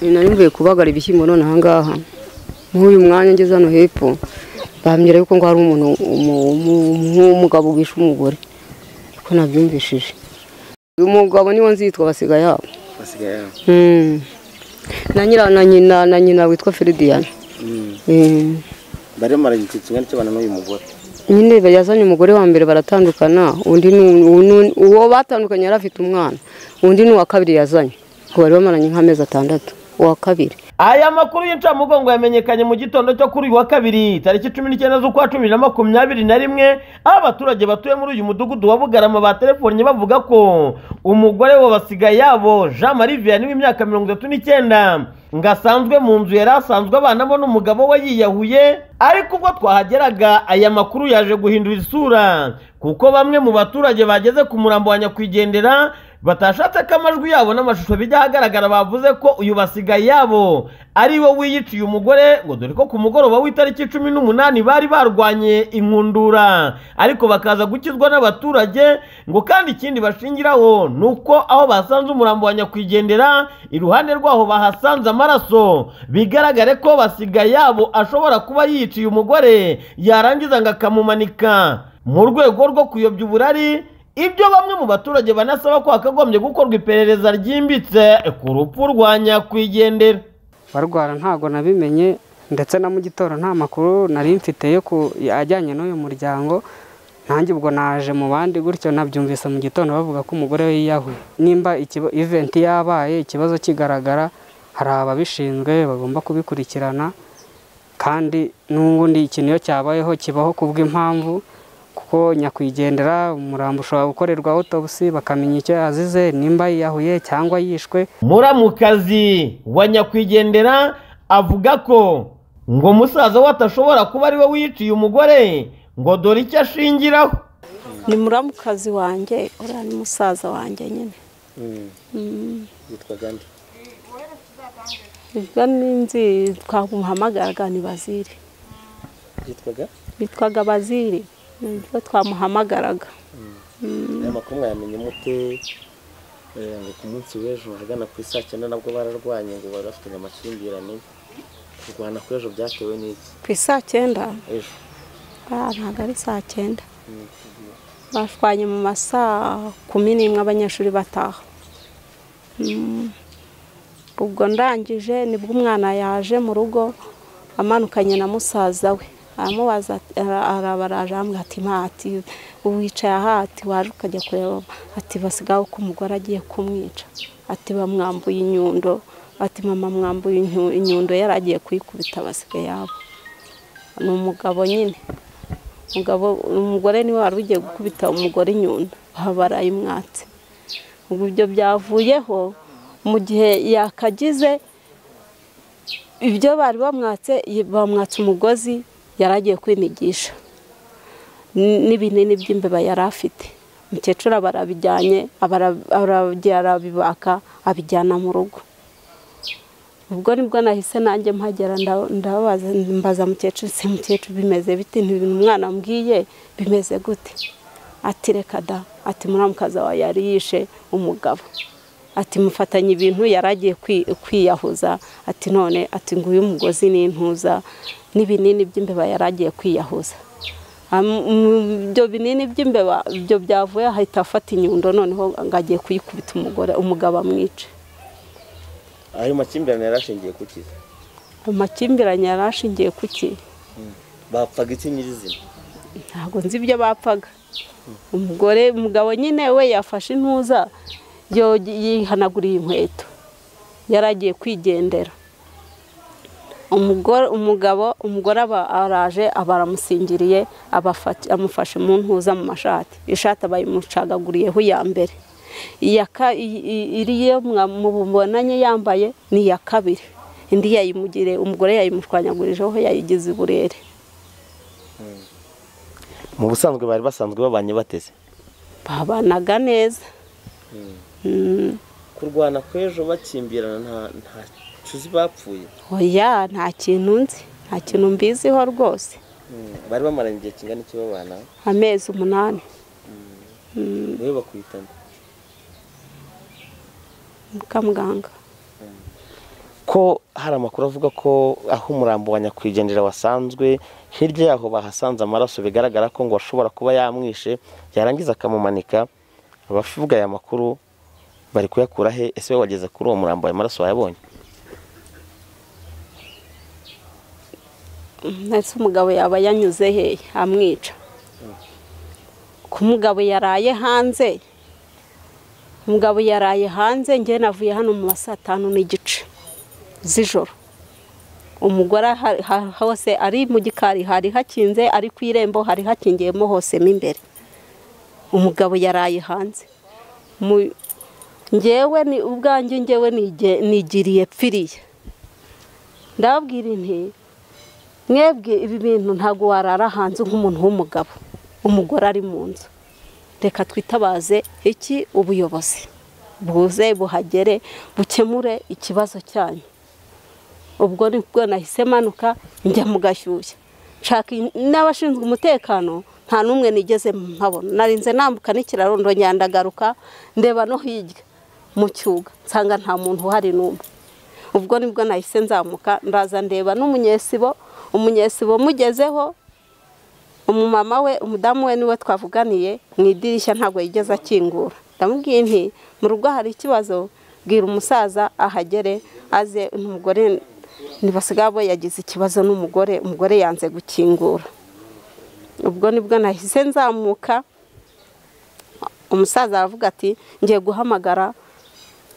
nari mvuye kubagara ibishyimbo none ahangaha nk'uyu mwanya ngeze hano hepfo bambwira yuko ngo hari umuntu nk'umugabo wishe umugore ko nabyumvishije uyu mugabo niwo nzitwa basiga yabo basigaye aho Mm. na nyira na nyina na nyina witwa Feridiyani Mm. Mm. barimo baragikira ikinyani cy'abana n'uyu mugore nyine yazanye umugore wa mbere baratandukana undi ni- uwo ni- uwo batandukanye yari afite umwana undi ni uwa kabiri yazanye ngo bari bamaranye nk'amezi atandatu uwa kabiri Aya makuru y'incamugongo yamenyekanye mu gitondo cyo kuri uyu wa kabiri tariki cumi n'icyenda z'ukwa cumi na makumyabiri na rimwe aho abaturage batuye muri uyu mudugudu wa Bugarama batelefonye bavuga ko umugore wa basigaye yabo Jean Marie Vianney w'imyaka mirongo itatu n'icyenda ngo asanzwe mu nzu yari asanzwe abanamo n'umugabo we yiyahuye ariko ubwo twahageraga aya makuru yaje guhindura isura kuko bamwe mu baturage bageze ku murambo wa nyakwigendera batashatse ko amajwi yabo n'amashusho bijya ahagaragara bavuze ko uyu basigaye yabo ari we wiyiciye umugore ngo dore ko ku mugoroba w'itariki cumi n'umunani bari barwanye inkundura ariko bakaza gukizwa n'abaturage ngo kandi ikindi bashingiraho ni uko aho basanze umurambo wa nyakwigendera iruhande rwaho bahasanze amaraso bigaragare ko basigaye yabo ashobora kuba yiciye umugore yarangiza ngo akamumanika mu rwego rwo kuyobya uburari ibyo bamwe mu baturage banasaba ko hakagombye gukorwa iperereza ryimbitse ku rupfu rwa nyakwigendera barwara ntabwo nabimenye ndetse na mu gitondo nta makuru nari mfite yo ku ajyanye n'uyu muryango nanjye ubwo naje mu bandi gutyo nabyumvise mu gitondo bavuga ko umugore we yiyahuye nimba ikiba- event yabaye ikibazo kigaragara hari ababishinzwe bagomba kubikurikirana kandi n'ubundi ikintu iyo cyabayeho kibaho ku bw'impamvu kuko nyakwigendera umurambo ushobora gukorerwa autopsy bakamenya icyo yazize nimba yiyahuye cyangwa yishwe muramukazi wa nyakwigendera avuga ko ngo musaza we atashobora kuba ari we wiyiciye umugore ngo dore icyo ashingiraho ni muramukazi wanjye uriya ni musaza wanjye nyine yitwa gandi ibyo ni inzi twamuhamagaraga ni baziri yitwaga bitwaga baziri ni byo twamuhamagaraga aya makuru mwayamenye mute Eh, ngo ku munsi w'ejo ahagana ku isaa cyenda nabwo bararwanye ngo bari bafitanye amakimbirane kurwana kw'ejo byatewe n'iki ku isaa cyenda ejo ah, ntabwo ari saa cyenda bashwanye mu masaa kumi n'imwe abanyeshuri bataha Mm. ubwo ndangije nibwo umwana yaje mu rugo amanukanye na musaza we aramubaza ati- ara- arabaraje arambwira ati nta ati uwicaye aha ati waje ukajya kureba ati basigaho ko umugore agiye kumwica ati bamwambuye inyundo ati mama mwambuye inyu- inyundo yari agiye kuyikubita basigaye yabo ni umugabo nyine umugabo umugore niwe wari ugiye gukubita umugore inyundo aha barayimwatse ubwo ibyo byavuyeho mu gihe yakagize ibyo bari bamwatse bamwatse umugozi yari agiye kwinigisha N- n'ibinini by'imbeba yari afite umukecuru barabijyanye arabibaka abijyana mu rugo ubwo nibwo nahise nanjye mpagera nda- ndabaza mbaza mukecuru se mukecuru bimeze bite ntibintu umwana ambwiye bimeze gute ati reka da ati muramukaza wawe yari yishe umugabo ati mufatanye ibintu yari agiye kwi- kwiyahuza ati none ati nguyu umugozi n'intuza n'ibinini by'imbeba yari agiye kwiyahuza Am- mm, ibyo binini by'imbeba ibyo byavuye ahita afata inyundo noneho ngo agiye kuyikubita umugore umugabo amwice ayo makimbirane yari ashingiye ku kiza amakimbirane yari ashingiye ku ki bapfaga iki nyirizina ntabwo nzi ibyo bapfaga umugore umugabo nyine we yafashe intuza yo- yihanaguriye inkweto yari agiye kwigendera umugore umugabo umugore aba araje aba aramusingiriye abafata- amufashe mu ntuza mu mashati ishati aba yayimucagaguriyeho iya mbere iya ka- i- i- iriya mwa- mubonanye yambaye ni iya kabiri indi yayimugiriye umugore yayimushwanyagurijeho yayigize uburere mu busanzwe bari basanzwe babanye bateze babanaga neza Mm, kurwana kw'ejo bakimbirana nta nta cuzi bapfuye oya nta kintu nzi nta kintu mbiziho rwose Mm. bari bamaranye igihe kingana iki babana amezi umunani niwe bakwitana mukamuganga ko hari amakuru avuga ko aho umurambo wa nyakwigendera wasanzwe hirya yaho bahasanze amaraso bigaragara ko ngo ashobora kuba yamwishe yarangiza akamumanika abavuga aya makuru bari kuyakura he ese we wageze kuri uwo murambo ayo maraso wayabonye ndetse umugabo yaba yanyuze he amwica ko umugabo yaraye hanze umugabo yaraye hanze njye navuye hano mu ma saa tanu n'igice z'ijoro umugore aha- aha- hose ari mu gikari hari hakinze ari ku irembo hari hakingiyemo hose mo imbere umugabo yaraye hanze Mu- njyewe ni ubwanjye njyewe nige- nigiriye pfiriye ndababwira inti mwebwe ibi bintu ntabwo warara hanze nk'umuntu w'umugabo umugore ari mu nzu reka twitabaze iki ubuyobozi buze buhagere bukemure ikibazo cyanyu ubwo nibwo nahise manuka njya mu gashyushya nshaka in- n'abashinzwe umutekano nta n'umwe nigeze mpabona narinze nambuka n'ikiraro ndongera ndagaruka ndeba no hirya mu cyuga nsanga nta muntu uhari n'umwe ubwo nibwo nahise nzamuka ndaza ndeba n'umunyesibo umunyesibo mugezeho umumama we umudamu we niwe twavuganiye mu idirishya ntabwo yigeze akingura ndamubwiye nti mu rugo hari ikibazo bwira umusaza ahagere aze umugore ntibasigabo yagize ikibazo n'umugore umugore yanze gukingura ubwo nibwo nahise nzamuka umusaza aravuga ati ngiye guhamagara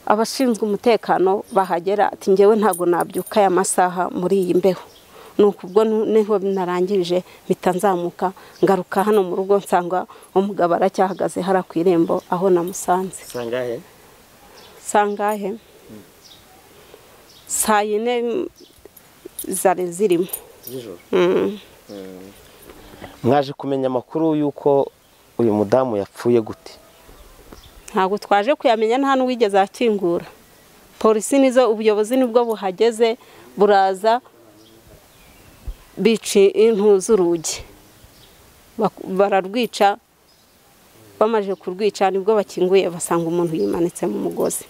abashinzwe umutekano bahagera ati ngewe ntabwo nabyuka aya masaha muri iyi mbeho ni ubwo niho narangije mpita nzamuka ngaruka hano mu rugo nsanga umugabo aracyahagaze hariya ku irembo aho namusanze sangahe sangahe saa yine zari zirimo z'ijoro Mm. mwaje kumenya amakuru y'uko uyu mudamu yapfuye gute ntabwo twaje kuyamenya nta n'uwigeze akingura polisi nizo ubuyobozi nibwo buhageze buraza bica impu z'urugi Bak- bararwica bamaze kurwica nibwo bakinguye basanga umuntu yimanitse mu mugozi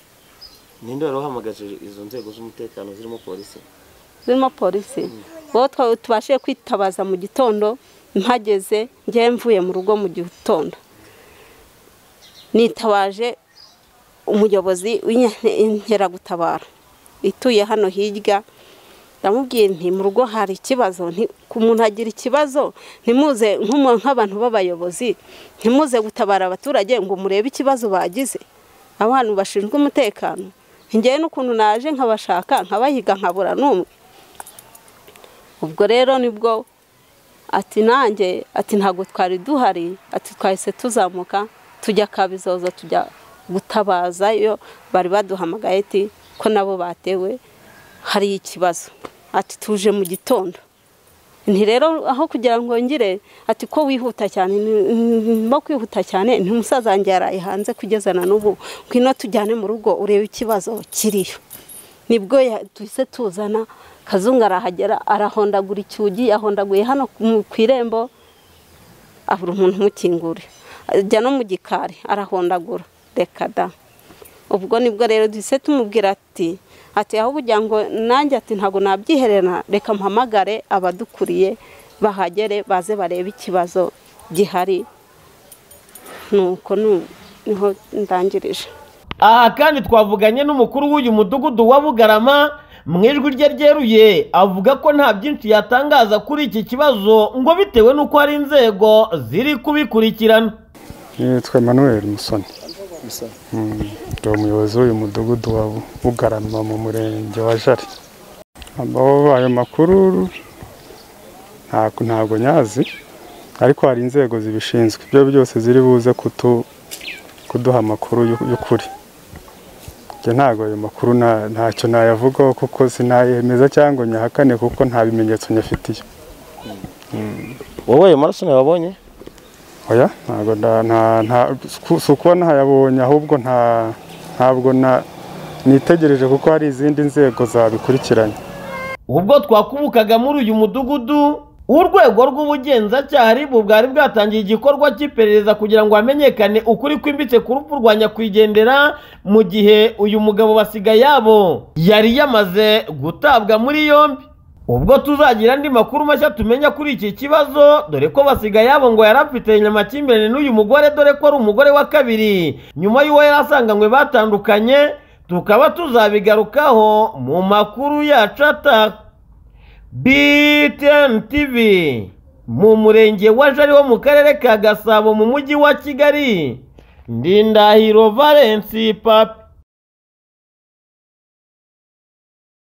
ninde wari wahamagaje izo nzego z'umutekano zirimo polisi zirimo polisi bo twa- tubashije kwitabaza mu gitondo mpageze ngewe mvuye mu rugo mu gitondo nitabaje umuyobozi w'inkeragutabara ituye hano hirya ndamubwiye nti mu rugo hari ikibazo nti- ku muntu agira ikibazo ntimuze nk'umu- nk'abantu b'abayobozi ntimuze gutabara abaturage ngo murebe ikibazo bagize abantu bashinzwe umutekano ngewe n'ukuntu naje nkabashaka nkabahiga nkabura n'umwe ubwo rero nibwo ati nanjye ati ntabwo twari duhari ati twahise tuzamuka tujya kabizoza tujya gutabazayo bari baduhamagaye ati ko nabo batewe hari ikibazo ati tuje mu gitondo nti rero aho kugira ngo ngire ati ko wihuta cyane no kwihuta cyane nti umusaza wanjye yaraye hanze kugeza na n'ubu ngwino tujyane mu rugo urebe ikibazo kiriyo nibwo ya- duhise tuzana kazungu arahagera arahondagura icyugi yahondaguye hano mu- ku irembo abura umuntu umukingurira ajya no mu gikari arahondagura reka da ubwo nibwo rero duhise tumubwira ati ati aho ubugira ngo nanjye ati ntabwo nabyiherera reka mpamagare abadukuriye bahagere baze barebe ikibazo gihari nuko nu- niho ndangirije aha kandi twavuganye n'umukuru w'uyu mudugudu wa bugarama mu ijwi rye ryeruye avuga ko nta byinshi yatangaza kuri iki kibazo ngo bitewe n'uko hari inzego ziri kubikurikirana yitwa Emmanuel Musoni Mm, ndi umuyobozi w'uyu mudugudu wa Bugarama mu murenge wa Jari aho ayo makuru ntabwo ntabwo nyazi ariko hari inzego zibishinzwe ibyo byose ziri buze kutu- kuduha amakuru y'u- y'ukuri njye ntabwo ayo makuru nta- ntacyo nayavugaho kuko sinayemeza cyangwa ngo nyahakane kuko nta bimenyetso nyafitiye wowe ayo maraso ntiwabonye oya ntabwo nda- nta- nta- siku- si ukuba ntayabonye ahubwo nta ntabwo na nitegereje kuko hari izindi nzego zabikurikiranye ubwo twakubukaga muri uyu mudugudu urwego rw'ubugenzacyaha RIB bwari bwatangiye igikorwa cy'iperereza kugira ngo hamenyekane ukuri kwimbitse ku rupfu rwa nyakwigendera mu gihe uyu mugabo basigaye yabo yari yamaze gutabwa muri yombi ubwo tuzagira andi makuru mashya tumenya kuri iki kibazo dore ko basigaye yabo ngo yari afitanye amakimbirane n'uyu mugore dore ko ari umugore wa kabiri nyuma y'uwo yari asanganywe batandukanye tukaba tuzabigarukaho mu makuru yacu ataka BTN TV mu murenge wa Jari wo mu karere ka Gasabo mu mujyi wa Kigali Ndindahiro Valence Papi